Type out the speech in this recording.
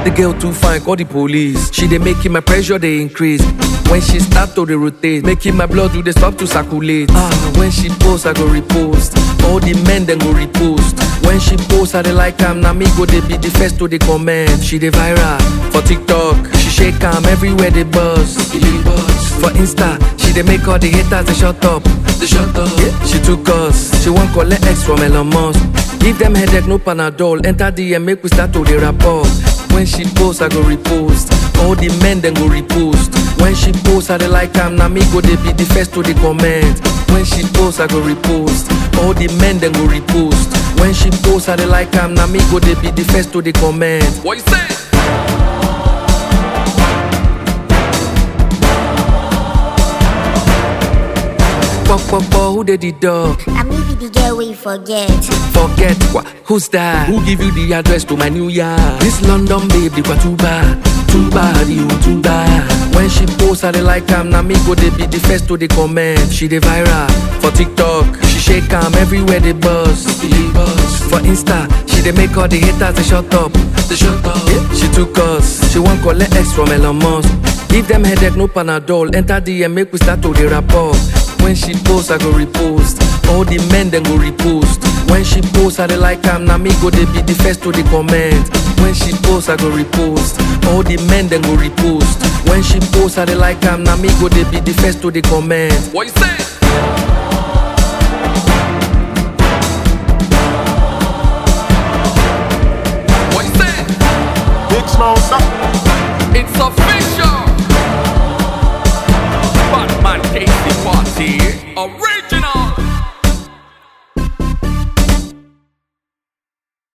The girl too fine, call the police. She dey making my pressure dey increase. When she start to dey rotate, making my blood do dey stop to circulate. Ah, when she post, I go repost. All the men then go repost. When she post, I dey like am. Na me go dey be the first to dey comment. She dey viral for TikTok. She shake am everywhere they buzz. For Insta, she dey make all the haters dey shut up. They shut up. Yeah, she took us. She wan collect X from Elon Musk. Give them headache, no Panadol. Enter DM, make we start to dey rapport. When she post, I go repost. All the men then go repost. When she post, I dey like am. Na me go dey be the first to dey comment. When she post, I go repost. All the men then go repost. When she post, I dey like am. Na me go dey be the first to dey comment. What you say? Pop, pop, pop, who dey the dog? I me be the girl we forget. Forget what? Who's that? Who give you the address to my new yard? This London babe, they got too bad, too bad, you too bad. When she post, I dey like am. Na me go dey be the first to dey comment. She dey viral for TikTok. She shake am everywhere they buzz. For Insta, she dey make all the haters they shut up. They shut up. Yeah, she took us. She wan collect X from Elon Musk. Give them headache, no Panadol. Enter DM, make we start to dey rapport. When she post, I go repost. All the men then go repost. When she post, I dey like am. Na me go dey be the first to dey comment. When she post, I go repost. All the men then go repost. When she post, I dey like am. Na me go dey be the first to dey comment. What you say?